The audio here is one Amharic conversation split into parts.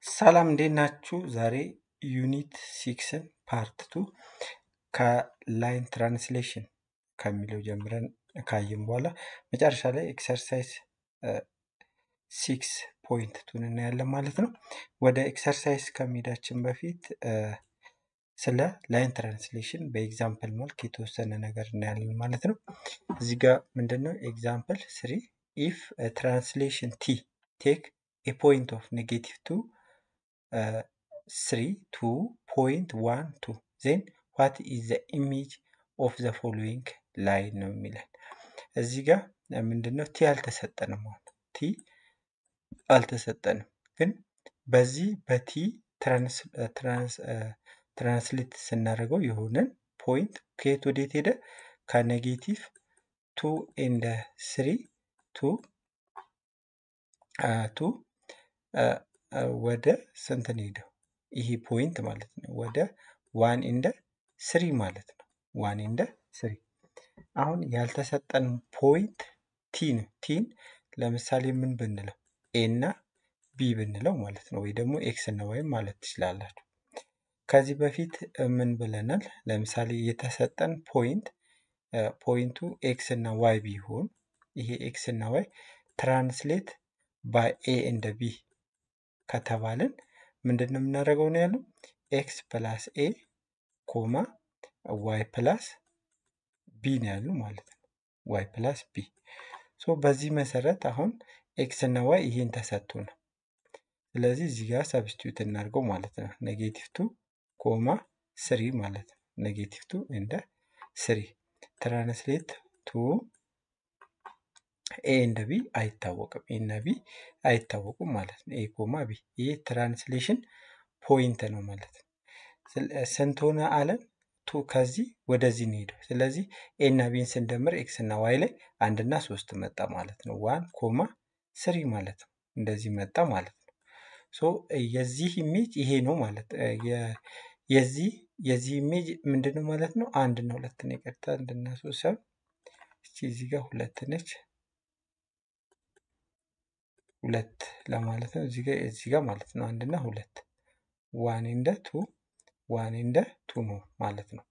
ሰላም እንዴት ናችሁ? ዛሬ ዩኒት ሲክስን ፓርት ቱ ከላይን ትራንስሌሽን ከሚለው ጀምረን ካየን በኋላ መጨረሻ ላይ ኤክሰርሳይዝ ሲክስ ፖይንት ቱን እናያለን ማለት ነው። ወደ ኤክሰርሳይዝ ከመሄዳችን በፊት እ፣ ስለ ላይን ትራንስሌሽን በኤግዛምፕል መልክ የተወሰነ ነገር እናያለን ማለት ነው። እዚህ ጋር ምንድነው ኤግዛምፕል ስሪ ኢፍ ትራንስሌሽን ቲ ቴክ ኤ ፖይንት ኦፍ ኔጌቲቭ ቱ ስሪ ቱ ፖይንት ዋን ቱ ዜን ዋት ኢዝ ዘ ኢሜጅ ኦፍ ዘ ፎሎዊንግ ላይን ነው የሚለን። እዚህ ጋር ምንድነው ቲ አልተሰጠንም። አሁን ቲ አልተሰጠንም፣ ግን በዚህ በቲ ትራንስሌት ስናደርገው የሆነን ፖይንት ከየት ወዴት ሄደ? ከኔጌቲቭ ቱ ኤንድ ስሪ ቱ ቱ ወደ ስንት ነው ሄደው? ይሄ ፖይንት ማለት ነው ወደ ዋን ኢንደ ስሪ ማለት ነው። ዋን ኢንደ ስሪ አሁን ያልተሰጠን ፖይንት ቲ ነው። ቲን ለምሳሌ ምን ብንለው ኤ እና ቢ ብንለው ማለት ነው፣ ወይ ደግሞ ኤክስ እና ዋይ ማለት ትችላላችሁ። ከዚህ በፊት ምን ብለናል? ለምሳሌ የተሰጠን ፖይንት ፖይንቱ ኤክስ እና ዋይ ቢሆን ይሄ ኤክስ እና ዋይ ትራንስሌት ባይ ኤ እንደ ቢ ከተባልን ምንድን ነው የምናደርገው ነው ያለው ኤክስ ፕላስ ኤ ኮማ ዋይ ፕላስ ቢ ነው ያሉ ማለት ነው። ዋይ ፕላስ ቢ ሶ በዚህ መሰረት አሁን ኤክስ እና ዋይ ይሄን ተሰጥቶ ነው። ስለዚህ እዚህ ጋር ሰብስቲዩት እናድርገው ማለት ነው። ኔጌቲቭ ቱ ኮማ ስሪ ማለት ነው። ኔጌቲቭ ቱ እንደ ስሪ ትራንስሌት ቱ ኤ እንደ ቢ አይታወቅም። ኤ እና ቢ አይታወቁም ማለት ነው። ኤ ኮማ ቢ ይሄ ትራንስሌሽን ፖይንት ነው ማለት ነው። ስለ- ስንት ሆነ አለን? ቱ ከዚህ ወደዚህ ነው ሄደው። ስለዚህ ኤ እና ቢን ስንደምር ኤክስ እና ዋይ ላይ አንድ እና ሶስት መጣ ማለት ነው። ዋን ኮማ ስሪ ማለት ነው። እንደዚህ መጣ ማለት ነው። ሶ የዚህ ኢሜጅ ይሄ ነው ማለት የ- የዚህ የዚህ ኢሜጅ ምንድን ነው ማለት ነው? አንድ እና ሁለት ነው የቀርታ አንድ እና ሶስት ሰብ እቺ እዚህ ጋር ሁለት ነች ሁለት ለማለት ነው። እዚህ ጋር እዚህ ጋር ማለት ነው አንድ እና ሁለት ዋን እንደ ቱ ዋን እንደ ቱ ነው ማለት ነው።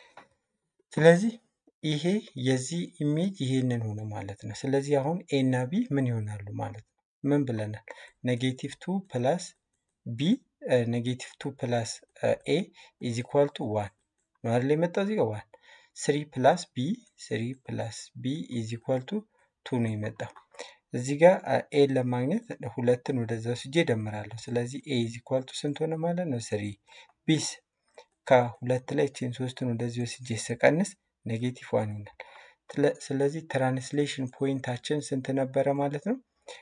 ስለዚህ ይሄ የዚህ ኢሜጅ ይሄንን ሆነ ማለት ነው። ስለዚህ አሁን ኤ እና ቢ ምን ይሆናሉ ማለት ነው? ምን ብለናል? ኔጌቲቭ ቱ ፕላስ ቢ ኔጌቲቭ ቱ ፕላስ ኤ ኢዝ ኢኳል ቱ ዋን ነው አይደል የመጣው እዚህ ጋር ዋን ስሪ ፕላስ ቢ ስሪ ፕላስ ቢ ኢዝ ኢኳል ቱ ቱ ነው የመጣው። እዚህ ጋር ኤን ለማግኘት ሁለትን ወደዛ ወስጄ እደምራለሁ። ስለዚህ ኤ ኢዝ ኢኳል ቱ ስንት ሆነ ማለት ነው? ስሪ ቢስ ከሁለት ላይ ቼን ሶስትን ወደዚህ ወስጄ ስቀንስ ኔጌቲቭ ዋን ይሆናል። ስለ- ስለዚህ ትራንስሌሽን ፖይንታችን ስንት ነበረ ማለት ነው?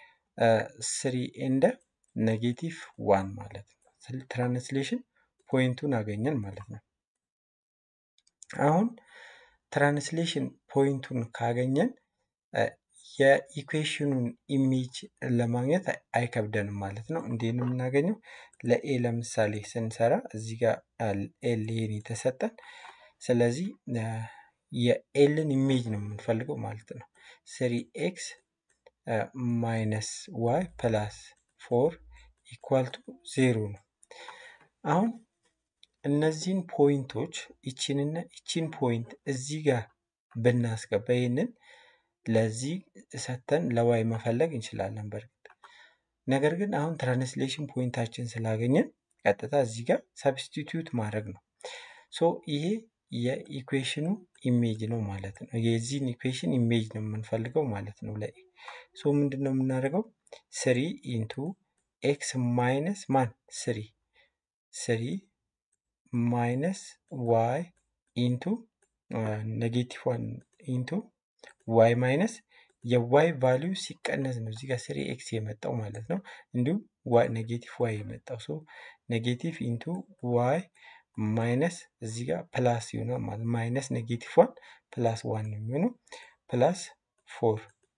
ስሪ ኤንደ ኔጌቲቭ ዋን ማለት ነው። ስለ- ትራንስሌሽን ፖይንቱን አገኘን ማለት ነው። አሁን ትራንስሌሽን ፖይንቱን ካገኘን እ፣ የኢኩዌሽኑን ኢሜጅ ለማግኘት አይ- አይከብደንም ማለት ነው። እንዴት ነው የምናገኘው? ለኤ ለምሳሌ ስንሰራ እዚህ ጋር ኤል ይሄን የተሰጠን ስለዚህ እ፣ የኤልን ኢሜጅ ነው የምንፈልገው ማለት ነው። ስሪ ኤክስ ማይነስ ዋይ ፕላስ ፎር ኢኳል ቱ ዜሮ ነው። አሁን እነዚህን ፖይንቶች ይቺንና ይቺን ፖይንት እዚህ ጋር ብናስገባ ይህንን ለዚህ ሰተን ለዋይ መፈለግ እንችላለን በእርግጥ ነገር ግን አሁን ትራንስሌሽን ፖይንታችን ስላገኘን ቀጥታ እዚህ ጋር ሰብስቲትዩት ማድረግ ነው። ሶ ይሄ የኢኩዌሽኑ ኢሜጅ ነው ማለት ነው። የዚህን ኢኩዌሽን ኢሜጅ ነው የምንፈልገው ማለት ነው ለኤ ሶ ምንድን ነው የምናደርገው? ስሪ ኢንቱ ኤክስ ማይነስ ማን ስሪ ስሪ ማይነስ ዋይ ኢንቱ ኔጌቲቭ ዋን ኢንቱ ዋይ ማይነስ የዋይ ቫሊዩ ሲቀነስ ነው እዚህ ጋር ስሪ ኤክስ የመጣው ማለት ነው። እንዲሁም ዋይ ኔጌቲቭ ዋይ የመጣው ሶ ኔጌቲቭ ኢንቱ ዋይ ማይነስ እዚህ ጋር ፕላስ ይሆናል ማለት ማይነስ ኔጌቲቭ ዋን ፕላስ ዋን ነው የሚሆነው ፕላስ ፎር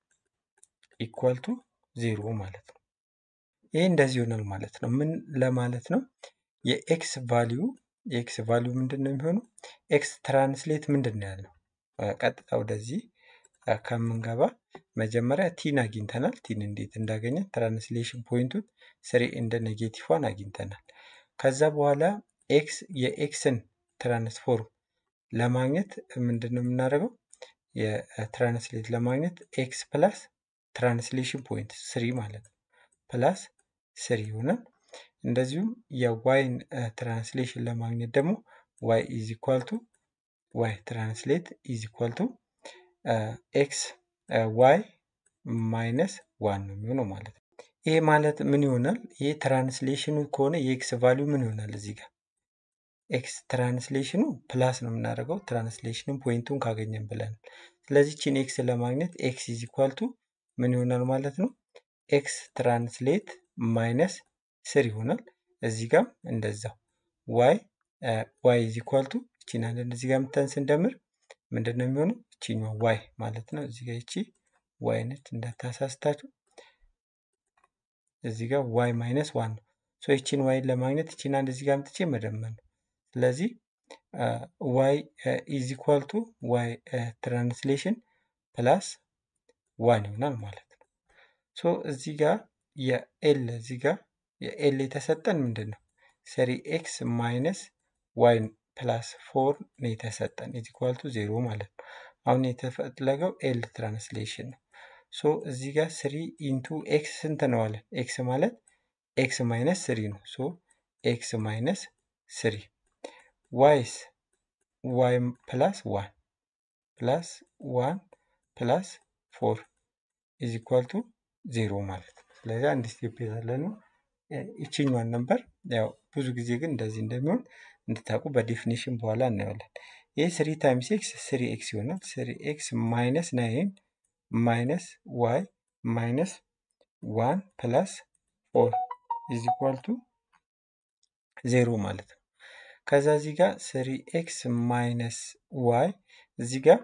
ኢኳል ቱ ዜሮ ማለት ነው። ይሄ እንደዚህ ይሆናል ማለት ነው። ምን ለማለት ነው? የኤክስ ቫሊዩ የኤክስ ቫሊዩ ምንድን ነው የሚሆነው? ኤክስ ትራንስሌት ምንድን ነው ያለው? አ፣ ቀጥታ ወደዚህ ከምንገባ መጀመሪያ ቲን አግኝተናል። ቲን እንዴት እንዳገኘን ትራንስሌሽን ፖይንቱን ስሪ እንደ ኔጌቲቭ ዋን አግኝተናል። ከዛ በኋላ ኤክስ የኤክስን ትራንስፎርም ለማግኘት ምንድን ነው የምናደርገው? የትራንስሌት ለማግኘት ኤክስ ፕላስ ትራንስሌሽን ፖይንት ስሪ ማለት ነው ፕላስ ስሪ ይሆናል። እንደዚሁም የዋይን ትራንስሌሽን ለማግኘት ደግሞ ዋይ ኢዝ ኢኳል ቱ ዋይ ትራንስሌት ኢዝ ኢኳል ቱ ኤክስ ዋይ ማይነስ ዋን ነው የሚሆነው ማለት ነው። ይሄ ማለት ምን ይሆናል? ይሄ ትራንስሌሽኑ ከሆነ የኤክስ ቫሊዩ ምን ይሆናል? እዚህ ጋር ኤክስ ትራንስሌሽኑ ፕላስ ነው የምናደርገው ትራንስሌሽንን ፖይንቱን ካገኘን ብለን። ስለዚህ ቺን ኤክስ ለማግኘት ኤክስ ኢዝ ኢኳል ቱ ምን ይሆናል ማለት ነው? ኤክስ ትራንስሌት ማይነስ ስር ይሆናል። እዚህ ጋም እንደዛው ዋይ ዋይ ኢዝ ኢኳል ቱ እቺን አንድ እዚህ ጋር ምተን ስንደምር ምንድን ነው የሚሆነው? እቺኛዋ ዋይ ማለት ነው። እዚህ ጋር እቺ ዋይ ነች እንዳታሳስታችሁ። እዚህ ጋር ዋይ ማይነስ ዋን ነው። ሶ ይቺን ዋይን ለማግኘት እቺን አንድ እዚህ ጋር ምጥቼ መደመር ነው። ስለዚህ ዋይ ኢዝ ኢኳል ቱ ዋይ ትራንስሌሽን ፕላስ ዋን ይሆናል ማለት ነው። ሶ እዚህ ጋር የኤል እዚህ ጋር የኤል የተሰጠን ምንድን ነው? ሰሪ ኤክስ ማይነስ ዋይ ፕላስ ፎር ነው የተሰጠን ኢዝ ኢኳል ቱ ዜሮ ማለት ነው። አሁን የተፈለገው ኤል ትራንስሌሽን ነው። ሶ እዚህ ጋር ስሪ ኢንቱ ኤክስ ስንት ነው አለን? ኤክስ ማለት ኤክስ ማይነስ ስሪ ነው። ሶ ኤክስ ማይነስ ስሪ ዋይስ ዋይ ፕላስ ዋን ፕላስ ዋን ፕላስ ፎር ኢዝ ኢኳል ቱ ዜሮ ማለት ነው። ስለዚህ አንድ ስቴፕ ያለ ነው። ይችኛዋን ነበር ያው ብዙ ጊዜ ግን እንደዚህ እንደሚሆን እንድታውቁ በዴፊኒሽን በኋላ እናየዋለን። ይህ ስሪ ታይምስ ኤክስ ስሪ ኤክስ ይሆናል። ስሪ ኤክስ ማይነስ ናይን ማይነስ ዋይ ማይነስ ዋን ፕላስ ፎር ኢዝ ኢኳል ቱ ዜሮ ማለት ነው። ከዛ እዚህ ጋር ስሪ ኤክስ ማይነስ ዋይ እዚህ ጋር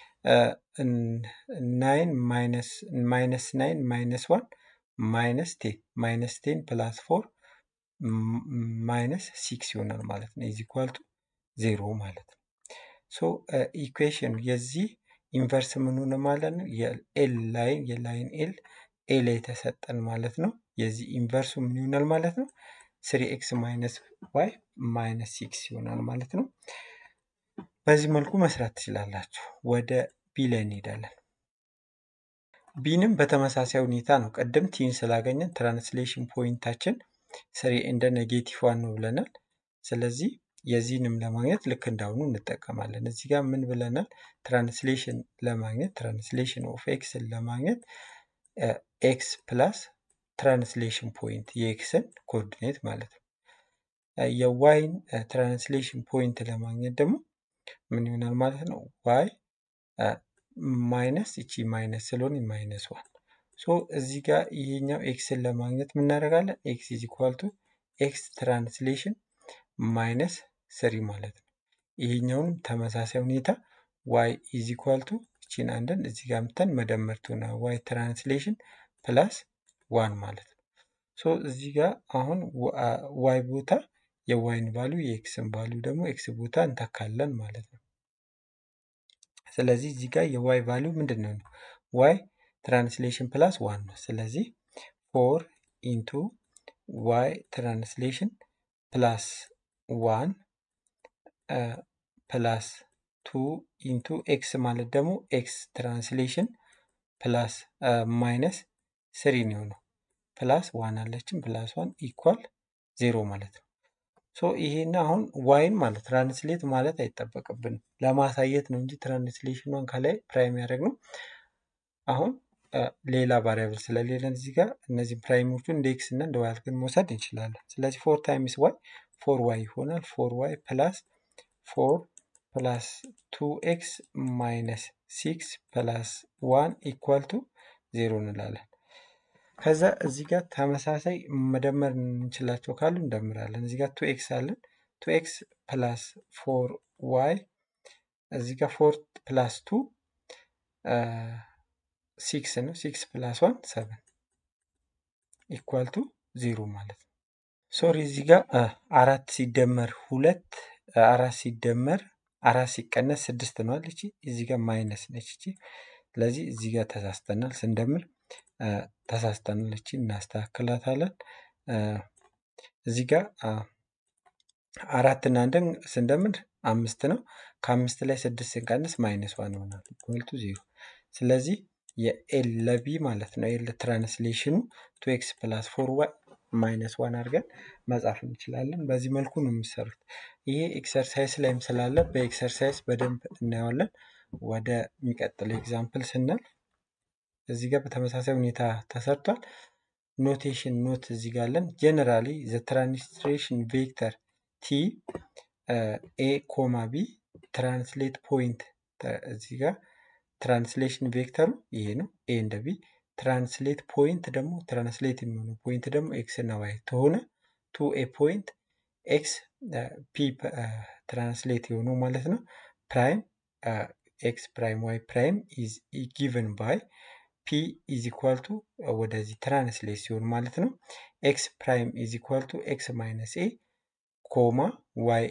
ናይን ማይነስ ማይነስ ናይን ማይነስ ዋን ማይነስ ቴን ማይነስ ቴን ፕላስ ፎር ማይነስ ሲክስ ይሆናል ማለት ነው። ኢዝ ኢኳል ቱ ዜሮ ማለት ነው። ሶ ኢኩዌሽኑ የዚህ ኢንቨርስ ምን ሆነ ማለት ነው? የኤል ላይን የላይን ኤል ኤ ላይ የተሰጠን ማለት ነው። የዚህ ኢንቨርሱ ምን ይሆናል ማለት ነው? ስሪ ኤክስ ማይነስ ዋይ ማይነስ ሲክስ ይሆናል ማለት ነው። በዚህ መልኩ መስራት ትችላላችሁ። ወደ ቢ ላይ እንሄዳለን። ቢንም በተመሳሳይ ሁኔታ ነው። ቅድም ቲን ስላገኘን ትራንስሌሽን ፖይንታችን ስሪ እንደ ኔጌቲቭ ዋን ነው ብለናል። ስለዚህ የዚህንም ለማግኘት ልክ እንዳሁኑ እንጠቀማለን። እዚህ ጋር ምን ብለናል? ትራንስሌሽን ለማግኘት ትራንስሌሽን ኦፍ ኤክስን ለማግኘት ኤክስ ፕላስ ትራንስሌሽን ፖይንት የኤክስን ኮኦርዲኔት ማለት ነው። የዋይን ትራንስሌሽን ፖይንት ለማግኘት ደግሞ ምን ይሆናል ማለት ነው? ዋይ ማይነስ እቺ ማይነስ ስለሆነ ማይነስ ዋን ሶ እዚህ ጋር ይሄኛው ኤክስን ለማግኘት ምናደርጋለን? ኤክስ ኢዝ ኢኳል ቱ ኤክስ ትራንስሌሽን ማይነስ ስሪ ማለት ነው። ይሄኛውንም ተመሳሳይ ሁኔታ ዋይ ኢዝ ኢኳል ቱ እቺን አንድን እዚህ ጋር ምተን መደመር ትሆና ዋይ ትራንስሌሽን ፕላስ ዋን ማለት ነው። ሶ እዚህ ጋር አሁን ዋይ ቦታ የዋይን ቫሉ የኤክስን ቫሉ ደግሞ ኤክስ ቦታ እንተካለን ማለት ነው። ስለዚህ እዚህ ጋር የዋይ ቫሉ ምንድን ነው? ዋይ ትራንስሌሽን ፕላስ ዋን ነው። ስለዚህ ፎር ኢንቱ ዋይ ትራንስሌሽን ፕላስ ዋን ፕላስ ቱ ኢንቱ ኤክስ ማለት ደግሞ ኤክስ ትራንስሌሽን ፕላስ ማይነስ ስሪ ነው የሆነው። ፕላስ ዋን አለችን ፕላስ ዋን ኢኳል ዜሮ ማለት ነው። ሶ ይሄን አሁን ዋይን ማለት ትራንስሌት ማለት አይጠበቅብንም ለማሳየት ነው እንጂ ትራንስሌሽኗን ከላይ ፕራይም ያደረግነው አሁን ሌላ ቫሪያብል ስለሌለን እዚህ ጋር እነዚህ ፕራይሞቹን እንደ ኤክስ እና እንደ ዋይ አድርገን መውሰድ እንችላለን። ስለዚህ ፎር ታይምስ ዋይ ፎር ዋይ ይሆናል። ፎር ዋይ ፕላስ ፎር ፕላስ ቱ ኤክስ ማይነስ ሲክስ ፕላስ ዋን ኢኳል ቱ ዜሮ እንላለን። ከዛ እዚህ ጋር ተመሳሳይ መደመር እንችላቸው ካሉ እንደምራለን። እዚህ ጋር ቱ ኤክስ አለን። ቱ ኤክስ ፕላስ ፎር ዋይ እዚህ ጋር ፎር ፕላስ ቱ ሲክስ ነው። ሲክስ ፕላስ ዋን ሰቨን ኢኳል ቱ ዜሮ ማለት ነው። ሶሪ እዚህ ጋር አራት ሲደመር ሁለት አራት ሲደመር አራት ሲቀነስ ስድስት ነው አለች። እዚህ ጋር ማይነስ ነች እቺ። ስለዚህ እዚህ ጋር ተሳስተናል ስንደምር ተሳስተናል። እቺ እናስተካክላታለን። እዚህ ጋር አራት እና አንድን ስንደምር አምስት ነው። ከአምስት ላይ ስድስት ስንቀንስ ማይነስ ዋን ይሆናል ኢኳል ቱ ዜሮ። ስለዚህ የኤል ለቢ ማለት ነው ኤል ትራንስሌሽኑ ቱ ኤክስ ፕላስ ፎር ዋይ ማይነስ ዋን አድርገን መጻፍ እንችላለን። በዚህ መልኩ ነው የሚሰሩት። ይሄ ኤክሰርሳይዝ ላይም ስላለ በኤክሰርሳይዝ በደንብ እናየዋለን። ወደ የሚቀጥለው ኤግዛምፕል ስናልፍ እዚህ ጋር በተመሳሳይ ሁኔታ ተሰርቷል። ኖቴሽን ኖት እዚህ ጋር አለን። ጀነራሊ ዘ ትራንስሌሽን ቬክተር ቲ ኤ ኮማ ቢ ትራንስሌት ፖይንት እዚህ ጋር ትራንስሌሽን ቬክተሩ ይሄ ነው። ኤ እንደ ቢ ትራንስሌት ፖይንት ደግሞ ትራንስሌት የሚሆነው ፖይንት ደግሞ ኤክስ እና ዋይ ከሆነ ቱ ኤ ፖይንት ኤክስ ፒ ትራንስሌት የሆነው ማለት ነው ፕራይም ኤክስ ፕራይም ዋይ ፕራይም ኢዝ ጊቨን ባይ ፒ ኢዝ ኢኳል ቱ ወደዚህ ትራንስሌት ሲሆን ማለት ነው ኤክስ ፕራይም ኢዝ ኢኳል ቱ ኤክስ ማይነስ ኤ ኮማ ዋይ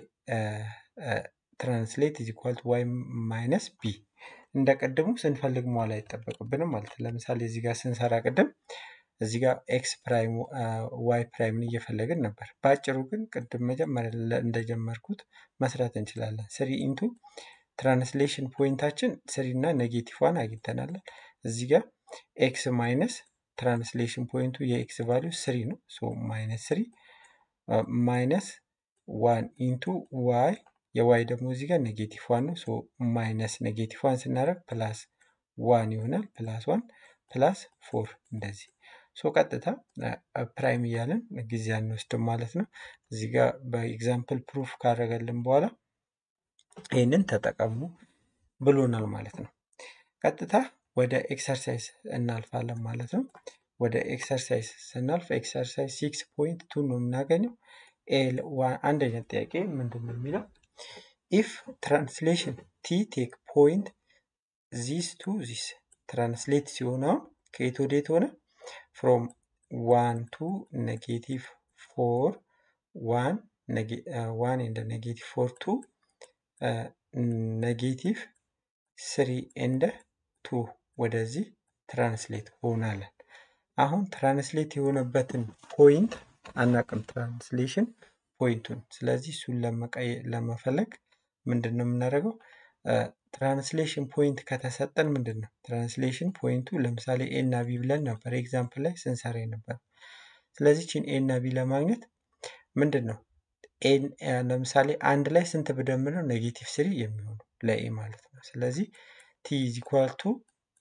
ትራንስሌት ኢዝ ኢኳል ቱ ዋይ ማይነስ ቢ እንደ ቅድሙ ስንፈልግ መዋል አይጠበቅብንም ማለት ነው። ለምሳሌ እዚህ ጋር ስንሰራ ቅድም እዚህ ጋር ኤክስ ፕራይም ዋይ ፕራይምን እየፈለግን ነበር። በአጭሩ ግን ቅድም መጀመሪያ እንደጀመርኩት መስራት እንችላለን። ስሪ ኢንቱ ትራንስሌሽን ፖይንታችን ስሪ እና ኔጌቲቭ ዋን አግኝተናል። እዚህ ጋር ኤክስ ማይነስ ትራንስሌሽን ፖይንቱ የኤክስ ቫሊዩ ስሪ ነው። ሶ ማይነስ ስሪ ማይነስ ዋን ኢንቱ ዋይ የዋይ ደግሞ እዚህ ጋር ኔጌቲቭ ዋን ነው። ሶ ማይነስ ኔጌቲቭ ዋን ስናደርግ ፕላስ ዋን ይሆናል። ፕላስ ዋን ፕላስ ፎር እንደዚህ ሶ ቀጥታ ፕራይም እያለን ጊዜ አንወስድም ማለት ነው። እዚህ ጋር በኤግዛምፕል ፕሩፍ ካደረገልን በኋላ ይህንን ተጠቀሙ ብሎናል ማለት ነው። ቀጥታ ወደ ኤክሰርሳይዝ እናልፋለን ማለት ነው። ወደ ኤክሰርሳይዝ ስናልፍ ኤክሰርሳይዝ ሲክስ ፖይንት ቱ ነው የምናገኘው። አንደኛ ጥያቄ ምንድን ነው የሚለው ኢፍ ትራንስሌሽን ቲ ቴክ ፖይንት ዚስ ቱ ዚስ ትራንስሌት ሲሆን አሁን ከየት ወዴት ሆነ? ፍሮም ዋን ቱ ኔጌቲቭ ፎር ዋን ዋን ኤንድ ኔጌቲቭ ፎር ቱ ኔጌቲቭ ስሪ ኤንድ ቱ ወደዚህ ትራንስሌት ሆናለን። አሁን ትራንስሌት የሆነበትን ፖይንት አናቅም፣ ትራንስሌሽን ፖይንቱን። ስለዚህ እሱን ለመፈለግ ምንድን ነው የምናደርገው? ትራንስሌሽን ፖይንት ከተሰጠን ምንድን ነው ትራንስሌሽን ፖይንቱ ለምሳሌ ኤ እና ቢ ብለን ነበር ኤግዛምፕል ላይ ስንሰራ ነበር። ስለዚህ ቺን ኤ እና ቢ ለማግኘት ምንድን ነው ለምሳሌ አንድ ላይ ስንት ብደምር ነው ኔጌቲቭ ስሪ የሚሆኑ ለኤ ማለት ነው። ስለዚህ ቲ ኢዝ ኢኳል ቱ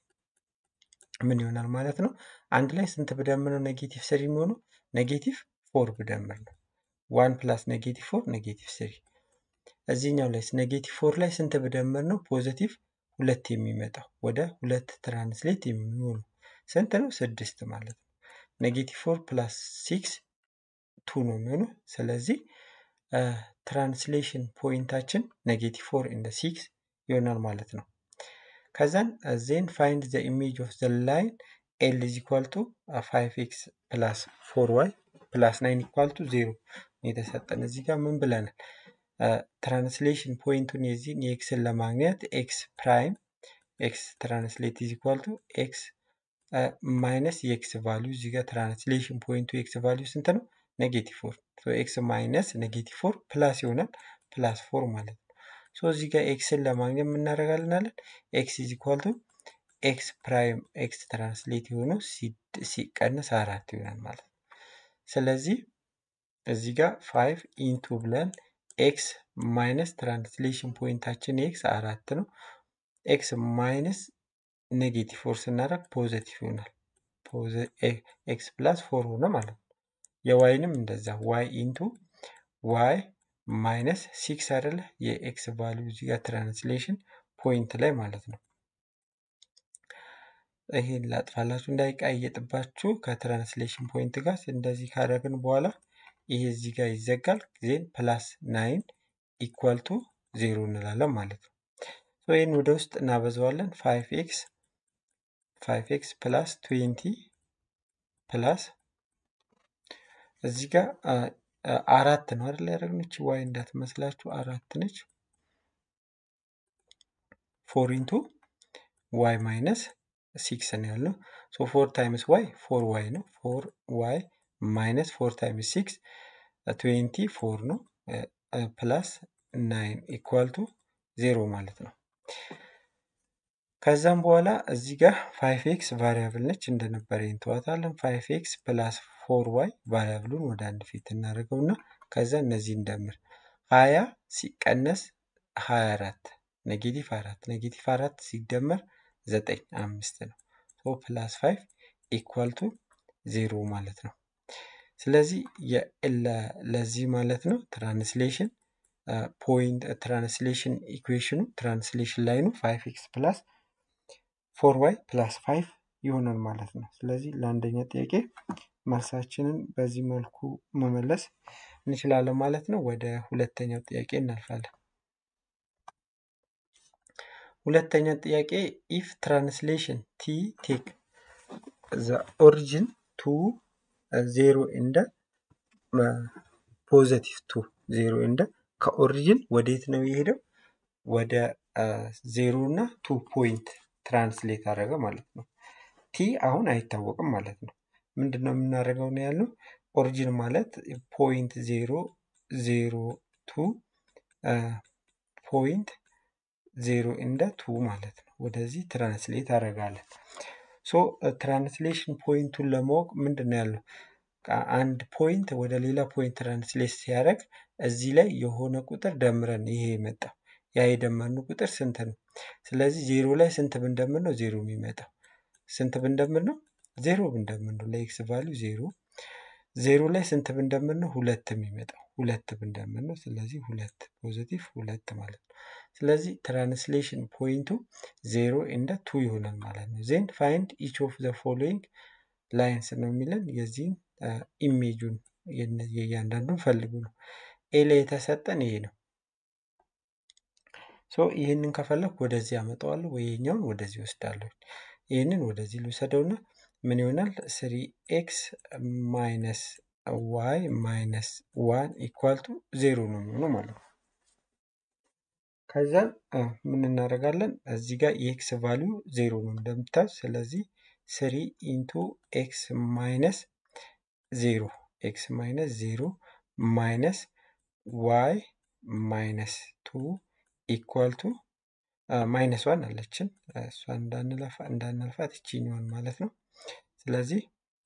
ምን ይሆናል ማለት ነው? አንድ ላይ ስንት ብደምር ነው ኔጌቲቭ ስሪ የሚሆኑ ኔጌቲቭ ፎር ብደምር ነው። ዋን ፕላስ ኔጌቲቭ ፎር ኔጌቲቭ ስሪ እዚህኛው ላይ ኔጌቲቭ ፎር ላይ ስንት ብደምር ነው ፖዘቲቭ ሁለት የሚመጣው ወደ ሁለት ትራንስሌት የሚሆኑ ስንት ነው? ስድስት ማለት ነው። ኔጌቲቭ ፎር ፕላስ ሲክስ ቱ ነው የሚሆኑ። ስለዚህ ትራንስሌሽን ፖይንታችን ኔጌቲቭ ፎር ኢንደ ሲክስ ይሆናል ማለት ነው። ከዛን ዜን ፋይንድ ዘ ኢሜጅ ኦፍ ዘ ላይን ኤል ኢዝ ኢኳል ቱ ፋይቭ ኤክስ ፕላስ ፎር ዋይ ፕላስ ናይን ኢኳል ቱ ዜሮ የተሰጠን እዚህ ጋር ምን ብለናል? ትራንስሌሽን ፖይንቱን የዚህን የኤክስን ለማግኘት ኤክስ ፕራይም ኤክስ ትራንስሌት ኢዝ ኢኳል ቱ ኤክስ ማይነስ የኤክስ ቫሊዩ እዚህ ጋር ትራንስሌሽን ፖይንቱ የኤክስ ቫሊዩ ስንት ነው? ኔጌቲቭ ፎር ኤክስ ማይነስ ኔጌቲቭ ፎር ፕላስ ይሆናል ፕላስ ፎር ማለት ነው። ሶ እዚህ ጋር ኤክስን ለማግኘት የምናደርጋለን አለን ኤክስ ኢዝ ኢኳል ቱ ኤክስ ፕራይም ኤክስ ትራንስሌት የሆነው ሲቀንስ አራት ይሆናል ማለት ነው። ስለዚህ እዚህ ጋር ፋይቭ ኢንቱ ብለን ኤክስ ማይነስ ትራንስሌሽን ፖይንታችን ኤክስ አራት ነው። ኤክስ ማይነስ ኔጌቲቭ ፎር ስናደርግ ፖዘቲቭ ይሆናል። ኤክስ ፕላስ ፎር ሆነ ማለት ነው። የዋይንም እንደዛ ዋይ ኢንቱ ዋይ ማይነስ ሲክስ አይደለ የኤክስ ቫሊዩ እዚህ ጋር ትራንስሌሽን ፖይንት ላይ ማለት ነው። ይሄን ላጥፋላችሁ እንዳይቀየጥባችሁ ከትራንስሌሽን ፖይንት ጋር እንደዚህ ካደረግን በኋላ ይሄ እዚህ ጋር ይዘጋል። ዜን ፕላስ ናይን ኢኳል ቱ ዜሮ እንላለን ማለት ነው። ይህን ወደ ውስጥ እናበዛዋለን። ፋይቭ ኤክስ ፋይቭ ኤክስ ፕላስ ትዌንቲ ፕላስ እዚህ ጋር አራት ነው አይደል ያደረግነው? ይቺ ዋይ እንዳትመስላችሁ አራት ነች። ፎር ኢንቱ ዋይ ማይነስ ሲክስ ነው ያልነው። ሶ ፎር ታይምስ ዋይ ፎር ዋይ ነው። ፎር ዋይ ማይነስ ፎር ታይምስ ሲክስ ትዌንቲ ፎር ነው። ፕላስ ናይን ኢኳል ቱ ዜሮ ማለት ነው። ከዛም በኋላ እዚህ ጋር ፋይቭ ኤክስ ቫሪያብል ነች እንደነበረ እንተዋታለን። ፋይቭ ኤክስ ፕላስ ፎር ዋይ ቫሪያብሉን ወደ አንድ ፊት እናደርገውና ከዛ እነዚህ እንደምር ሀያ ሲቀነስ ሀያ አራት ኔጌቲቭ አራት ኔጌቲቭ አራት ሲደመር ዘጠኝ አምስት ነው። ሶ ፕላስ ፋይቭ ኢኳል ቱ ዜሮ ማለት ነው። ስለዚህ ለዚህ ማለት ነው ትራንስሌሽን ፖይንት ትራንስሌሽን ኢኩዌሽኑ ትራንስሌሽን ላይኑ ፋይቭ ኤክስ ፕላስ ፎር ዋይ ፕላስ ፋይቭ ይሆናል ማለት ነው። ስለዚህ ለአንደኛ ጥያቄ መልሳችንን በዚህ መልኩ መመለስ እንችላለን ማለት ነው። ወደ ሁለተኛው ጥያቄ እናልፋለን። ሁለተኛ ጥያቄ ኢፍ ትራንስሌሽን ቲ ቴክ ዘ ኦሪጂን ቱ ዜሮ እንደ ፖዘቲቭ ቱ ዜሮ እንደ ከኦሪጂን ወዴት ነው የሄደው? ወደ ዜሮ እና ቱ ፖይንት ትራንስሌት አደረገ ማለት ነው። ቲ አሁን አይታወቅም ማለት ነው። ምንድን ነው የምናደርገው ነው ያልነው? ኦሪጂን ማለት ፖይንት ዜሮ ዜሮ ቱ ፖይንት ዜሮ እንደ ቱ ማለት ነው። ወደዚህ ትራንስሌት አደርጋለን። ሶ ትራንስሌሽን ፖይንቱን ለማወቅ ምንድን ነው ያለው? አንድ ፖይንት ወደ ሌላ ፖይንት ትራንስሌት ሲያደርግ እዚህ ላይ የሆነ ቁጥር ደምረን ይሄ የመጣው ያ የደመርነው ቁጥር ስንት ነው? ስለዚህ ዜሮ ላይ ስንት ብንደምር ነው ዜሮ የሚመጣው? ስንት ብንደምር ነው? ዜሮ ብንደምር ነው። ለኤክስ ቫሊዩ ዜሮ ዜሮ ላይ ስንት ብንደምር ነው? ሁለት የሚመጣው ሁለት ብንደምር ነው። ስለዚህ ሁለት ፖዚቲቭ ሁለት ማለት ነው። ስለዚህ ትራንስሌሽን ፖይንቱ ዜሮ እንደ ቱ ይሆናል ማለት ነው። ዜን ፋይንድ ኢች ኦፍ ዘ ፎሎዊንግ ላይንስ ነው የሚለን የዚህን ኢሜጁን የእያንዳንዱን ፈልጉ ነው። ኤ ላይ የተሰጠን ይሄ ነው። ሶ ይህንን ከፈለኩ ወደዚህ አመጣዋለሁ ወይ ይሄኛውን ወደዚህ ወስዳለሁ። ይህንን ወደዚህ ልውሰደውና ምን ይሆናል? ስሪ ኤክስ ማይነስ ዋይ ማይነስ ዋን ኢኳል ቱ ዜሮ ነው የሚሆነው ማለት ነው። ከዛ ምን እናደርጋለን? እዚህ ጋር የኤክስ ቫሊዩ ዜሮ ነው እንደምታዩ። ስለዚህ ስሪ ኢንቱ ኤክስ ማይነስ ዜሮ ኤክስ ማይነስ ዜሮ ማይነስ ዋይ ማይነስ ቱ ኢኳል ቱ ማይነስ ዋን አለችን እሷ እንዳናልፋት ይችኛዋን ማለት ነው። ስለዚህ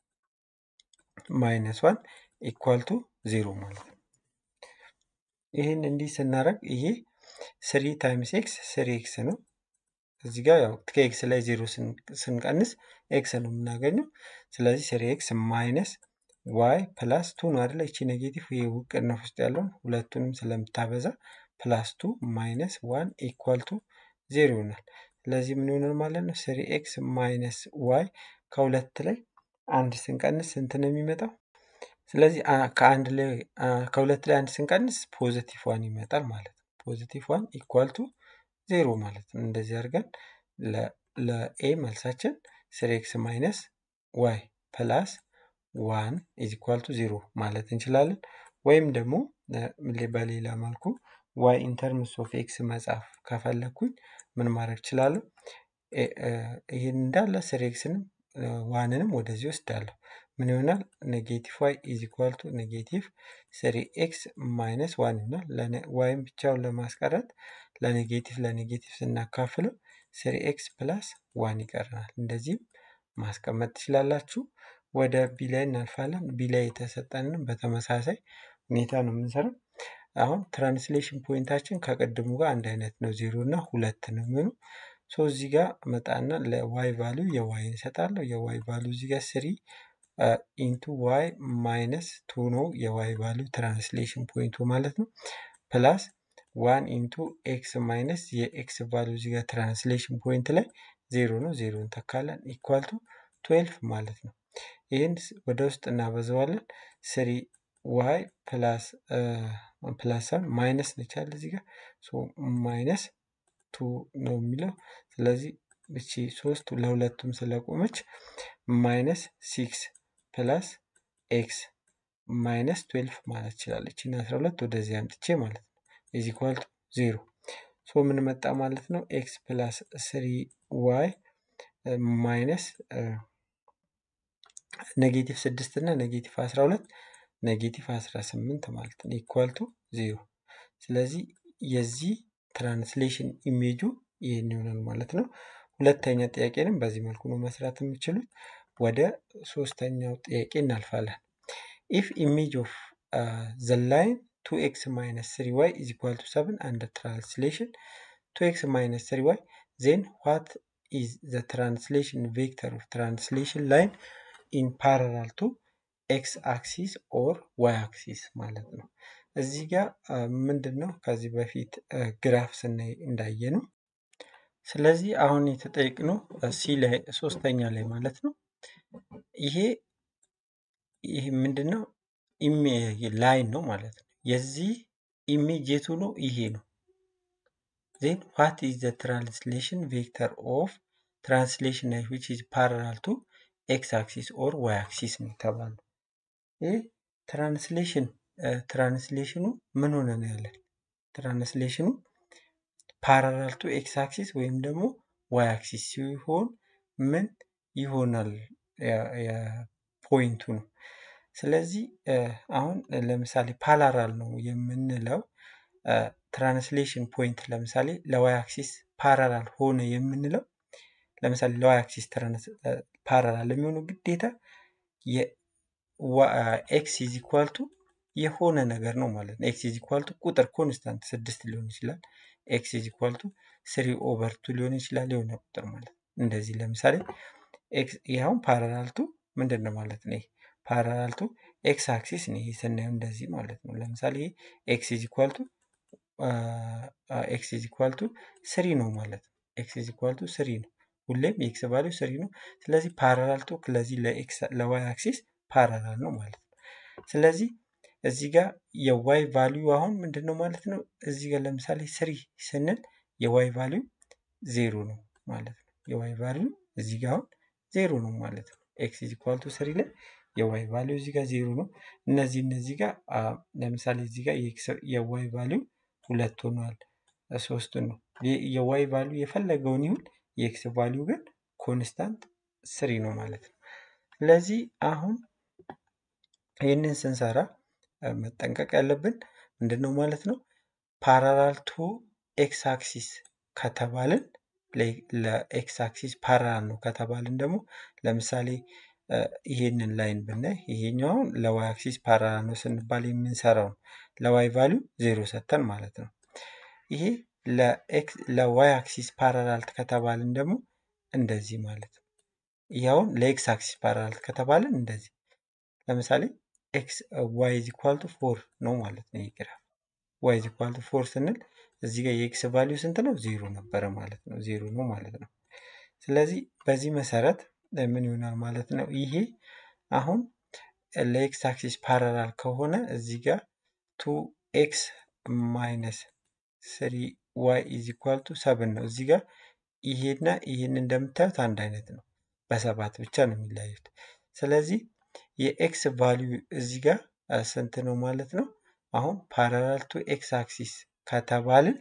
ማይነስ ዋን ኢኳል ቱ ዜሮ ማለት ነው። ይህን እንዲህ ስናደርግ ይሄ ስሪ ታይምስ ኤክስ ስሪ ኤክስ ነው። እዚህ ጋር ያው ከኤክስ ላይ ዜሮ ስንቀንስ ኤክስ ነው የምናገኘው። ስለዚህ ስሪ ኤክስ ማይነስ ዋይ ፕላስ ቱ ነው አይደለ? ይቺ ኔጌቲቭ ይሄ ቅንፍ ውስጥ ያለውን ሁለቱንም ስለምታበዛ ፕላስ ቱ ማይነስ ዋን ኢኳል ቱ ዜሮ ይሆናል። ስለዚህ ምን ይሆናል ማለት ነው? ስሪ ኤክስ ማይነስ ዋይ ከሁለት ላይ አንድ ስንቀንስ ስንት ነው የሚመጣው? ስለዚህ ከአንድ ላይ ከሁለት ላይ አንድ ስንቀንስ ፖዚቲቭ ዋን ይመጣል ማለት ነው። ፖዚቲቭ ዋን ኢኳል ቱ ዜሮ ማለት ነው። እንደዚህ አድርገን ለኤ መልሳችን ስሪ ኤክስ ማይነስ ዋይ ፕላስ ዋን ኢዝ ኢኳል ቱ ዜሮ ማለት እንችላለን። ወይም ደግሞ በሌላ መልኩ ዋይ ኢንተርምስ ኦፍ ኤክስ መጻፍ ከፈለግኩኝ ምን ማድረግ እችላለሁ? ይህን እንዳለ ስሪ ኤክስንም ዋንንም ወደዚህ ወስዳለሁ። ምን ይሆናል? ኔጌቲቭ ዋይ ኢዝ ኢኳል ቱ ኔጌቲቭ ስሪ ኤክስ ማይነስ ዋን ይሆናል። ዋይም ብቻውን ለማስቀረት ለኔጌቲቭ ለኔጌቲቭ ስናካፍለው ስሪ ኤክስ ፕላስ ዋን ይቀረናል። እንደዚህም ማስቀመጥ ትችላላችሁ። ወደ ቢ ላይ እናልፋለን። ቢ ላይ የተሰጠንን በተመሳሳይ ሁኔታ ነው የምንሰራው። አሁን ትራንስሌሽን ፖይንታችን ከቅድሙ ጋር አንድ አይነት ነው፣ ዜሮ እና ሁለት ነው የሚሆኑ። ሶ እዚህ ጋር መጣና ለዋይ ቫሊዩ የዋይ እንሰጣለሁ። የዋይ ቫሊዩ እዚህ ጋር ስሪ ኢንቱ ዋይ ማይነስ ቱ ነው የዋይ ቫሊዩ ትራንስሌሽን ፖይንቱ ማለት ነው። ፕላስ ዋን ኢንቱ ኤክስ ማይነስ የኤክስ ቫሊዩ እዚህ ጋር ትራንስሌሽን ፖይንት ላይ ዜሮ ነው፣ ዜሮ እንተካለን ኢኳል ቱ ትዌልፍ ማለት ነው። ይህን ወደ ውስጥ እናበዛዋለን። ስሪ ዋይ ፕላስ ፕላስ ሳይሆን ማይነስ ነቻል እዚህ ጋር ማይነስ ቱ ነው የሚለው። ስለዚህ እቺ ሶስት ለሁለቱም ስለቆመች ማይነስ ሲክስ ፕላስ ኤክስ ማይነስ ትዌልፍ ማለት ትችላለች። እና አስራ ሁለት ወደዚህ አምጥቼ ማለት ነው ኢዝ ኢኳል ቱ ዜሮ። ሶ ምን መጣ ማለት ነው? ኤክስ ፕላስ ስሪ ዋይ ማይነስ ኔጌቲቭ ስድስት እና ኔጌቲቭ አስራ ሁለት ኔጌቲቭ አስራ ስምንት ማለት ነው ኢኳል ቱ ዜሮ። ስለዚህ የዚህ ትራንስሌሽን ኢሜጁ ይህን ይሆናል ማለት ነው። ሁለተኛ ጥያቄንም በዚህ መልኩ ነው መስራት የምችሉት። ወደ ሶስተኛው ጥያቄ እናልፋለን። ኢፍ ኢሜጅ ኦፍ ዘ ላይን ቱ ኤክስ ማይነስ ስሪ ዋይ ኢዝ ኢኳል ቱ ሰብን አንድ ትራንስሌሽን ቱ ኤክስ ማይነስ ስሪ ዋይ ዜን ዋት ኢዝ ዘ ትራንስሌሽን ቬክተር ኦፍ ትራንስሌሽን ላይን ኢን ፓራላል ቱ ኤክስ አክሲስ ኦር ዋይ አክሲስ ማለት ነው። እዚህ ጋር ምንድን ነው ከዚህ በፊት ግራፍ ስናይ እንዳየ ነው። ስለዚህ አሁን የተጠየቅነው ሲ ላይ ሶስተኛ ላይ ማለት ነው። ይሄ ይሄ ምንድን ነው ላይን ነው ማለት ነው። የዚህ ኢሜጅ የቱ ነው? ይሄ ነው። ዜን ዋት ኢዝ ዘ ትራንስሌሽን ቬክተር ኦፍ ትራንስሌሽን ላይ ዊች ኢዝ ፓራላል ቱ ኤክስ አክሲስ ኦር ዋይ አክሲስ ነው የተባለው። ይህ ትራንስሌሽን ትራንስሌሽኑ ምን ሆነ ነው ያለን? ትራንስሌሽኑ ፓራላል ቱ ኤክስ አክሲስ ወይም ደግሞ ዋይ አክሲስ ሲሆን ምን ይሆናል? ፖይንቱ ነው። ስለዚህ አሁን ለምሳሌ ፓራላል ነው የምንለው ትራንስሌሽን ፖይንት ለምሳሌ ለዋይ አክሲስ ፓራላል ሆነ የምንለው ለምሳሌ ለዋይ አክሲስ ፓራላል የሚሆኑ ግዴታ ኤክስ ኢዝ ኢኳል ቱ የሆነ ነገር ነው ማለት ነው። ኤክስ ኢዝ ኢኳል ቱ ቁጥር ኮንስታንት ስድስት ሊሆን ይችላል። ኤክስ ኢዝ ኢኳል ቱ ስሪ ኦቨር ቱ ሊሆን ይችላል። የሆነ ቁጥር ማለት ነው። እንደዚህ ለምሳሌ ይኸውን ፓራላል ቱ ምንድን ነው ማለት ነው? ይሄ ፓራላል ቱ ኤክስ አክሲስ ነው። ይሄ ስናየው እንደዚህ ማለት ነው። ለምሳሌ ይሄ ኤክስ ኢዝ ኢኳል ቱ ኤክስ ኢዝ ኢኳል ቱ ስሪ ነው ማለት ነው። ኤክስ ኢዝ ኢኳል ቱ ስሪ ነው። ሁሌም የኤክስ ቫሊዩ ስሪ ነው። ስለዚህ ፓራላል ቱ ለዚህ ለዋይ አክሲስ ፓራላል ነው ማለት ነው። ስለዚህ እዚህ ጋር የዋይ ቫሊዩ አሁን ምንድን ነው ማለት ነው። እዚህ ጋር ለምሳሌ ስሪ ስንል የዋይ ቫሊዩ ዜሮ ነው ማለት ነው። የዋይ ቫሊዩ እዚህ ጋር አሁን ዜሮ ነው ማለት ነው። ኤክስ ኢዝ ኢኳል ቱ ስሪ ላይ የዋይ ቫሊዩ እዚህ ጋር ዜሮ ነው። እነዚህ እነዚህ ጋር ለምሳሌ እዚህ ጋር የዋይ ቫሊዩ ሁለት ሆኗል፣ ሶስት ነው። የዋይ ቫሊዩ የፈለገውን ይሁን የኤክስ ቫሊዩ ግን ኮንስታንት ስሪ ነው ማለት ነው። ስለዚህ አሁን ይህንን ስንሰራ መጠንቀቅ ያለብን ምንድን ነው ማለት ነው ፓራላል ቱ ኤክስ አክሲስ ከተባልን ለኤክስ አክሲስ ፓራላል ነው ከተባልን ደግሞ ለምሳሌ ይሄንን ላይን ብናይ ይሄኛውን ለዋይ አክሲስ ፓራላል ነው ስንባል የምንሰራው ነው ለዋይ ቫሊዩ ዜሮ ሰተን ማለት ነው። ይሄ ለዋይ አክሲስ ፓራላል ከተባልን ደግሞ እንደዚህ ማለት ነው። ይኸውን ለኤክስ አክሲስ ፓራላል ከተባልን እንደዚህ ለምሳሌ ኤክስ ዋይ ኢዝ ኢኳል ቱ ፎር ነው ማለት ነው። ይህ ግራፍ ዋይ ኢዝ ኢኳል ቱ ፎር ስንል እዚህ ጋር የኤክስ ቫሊዩ ስንት ነው? ዜሮ ነበረ ማለት ነው። ዜሮ ነው ማለት ነው። ስለዚህ በዚህ መሰረት ምን ይሆናል ማለት ነው? ይሄ አሁን ለኤክስ አክሲስ ፓራላል ከሆነ እዚህ ጋር ቱ ኤክስ ማይነስ ስሪ ዋይ ኢዝ ኢኳል ቱ ሰብን ነው። እዚህ ጋር ይሄና ይሄን እንደምታዩት አንድ አይነት ነው። በሰባት ብቻ ነው የሚለያዩት። ስለዚህ የኤክስ ቫሊዩ እዚህ ጋር ስንት ነው ማለት ነው? አሁን ፓራላል ቱ ኤክስ አክሲስ ከተባልን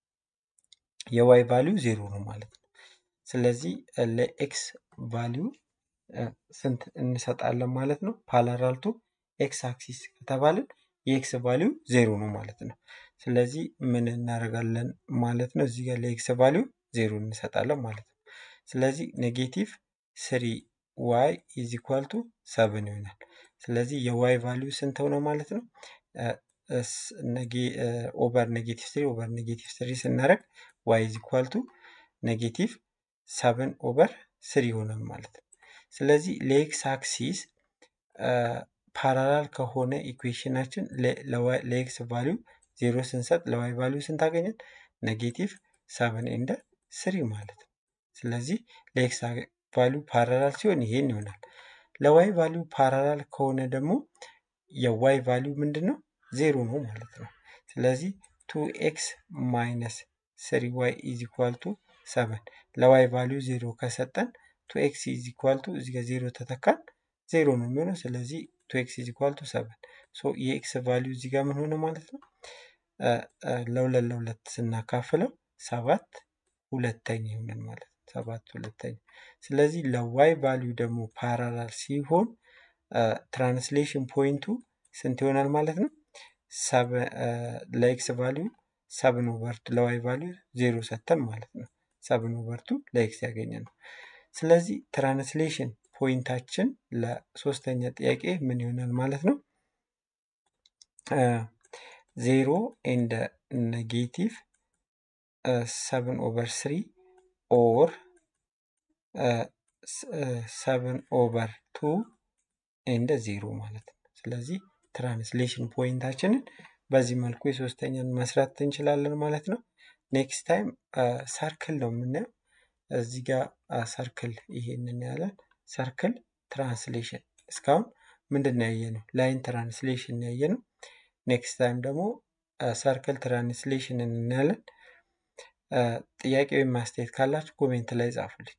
የዋይ ቫሊዩ ዜሮ ነው ማለት ነው። ስለዚህ ለኤክስ ቫሊዩ ስንት እንሰጣለን ማለት ነው? ፓራላል ቱ ኤክስ አክሲስ ከተባልን የኤክስ ቫሊዩ ዜሮ ነው ማለት ነው። ስለዚህ ምን እናደርጋለን ማለት ነው? እዚህ ጋር ለኤክስ ቫሊዩ ዜሮ እንሰጣለን ማለት ነው። ስለዚህ ኔጌቲቭ ስሪ ዋይ ኢዝ ኢኳል ቱ ሰብን ይሆናል። ስለዚህ የዋይ ቫሊዩ ስንት ሆነ ማለት ነው? ኦቨር ኔጌቲቭ ስሪ ኦቨር ኔጌቲቭ ስሪ ስናደርግ ዋይ ኢዝ ኢኳል ቱ ኔጌቲቭ ሰብን ኦቨር ስሪ ይሆናል ማለት ነው። ስለዚህ ለኤክስ አክሲስ ፓራላል ከሆነ ኢኩዌሽናችን ለኤክስ ቫሊዩ ዜሮ ስንሰጥ ለዋይ ቫሊዩ ስንት አገኘን? ኔጌቲቭ ሰብን ኤንድ ስሪ ማለት ነው። ስለዚህ ለኤክስ ቫሊዩ ፓራላል ሲሆን ይሄን ይሆናል። ለዋይ ቫሊዩ ፓራላል ከሆነ ደግሞ የዋይ ቫሊዩ ምንድን ነው? ዜሮ ነው ማለት ነው። ስለዚህ ቱ ኤክስ ማይነስ ስሪ ዋይ ኢዝ ኢኳል ቱ ሰቨን ለዋይ ቫሊዩ ዜሮ ከሰጠን ቱ ኤክስ ኢዝ ኢኳል ቱ እዚህ ጋር ዜሮ ተተካን ዜሮ ነው የሚሆነው። ስለዚህ ቱ ኤክስ ኢዝ ኢኳል ቱ ሰቨን ሶ የኤክስ ቫሊዩ እዚህ ጋር ምን ሆነ ማለት ነው? ለሁለት ለሁለት ስናካፍለው ሰባት ሁለተኛ ይሆናል ማለት ነው። ሰባት ሁለተኛ። ስለዚህ ለዋይ ቫሊዩ ደግሞ ፓራላል ሲሆን ትራንስሌሽን ፖይንቱ ስንት ይሆናል ማለት ነው? ለኤክስ ቫሊዩ ሰብን ኦቨርቱ ለዋይ ቫሊዩ ዜሮ ሰተን ማለት ነው። ሰብን ኦቨርቱ ለኤክስ ያገኘ ነው። ስለዚህ ትራንስሌሽን ፖይንታችን ለሶስተኛ ጥያቄ ምን ይሆናል ማለት ነው? ዜሮ ኤንድ ኔጌቲቭ ሰብን ኦቨር ስሪ ኦር ሰብን ኦቨር ቱ ኤንድ ዜሮ ማለት ነው። ስለዚህ ትራንስሌሽን ፖይንታችንን በዚህ መልኩ የሶስተኛን መስራት እንችላለን ማለት ነው። ኔክስት ታይም ሰርክል ነው የምናየው። እዚህ ጋር ሰርክል ይሄንን ያለን ሰርክል ትራንስሌሽን እስካሁን ምንድን ነው ያየነው? ላይን ትራንስሌሽን ያየነው። ኔክስት ታይም ደግሞ ሰርክል ትራንስሌሽን እናያለን። ጥያቄ ወይም ማስተያየት ካላችሁ ኮሜንት ላይ ጻፉልኝ።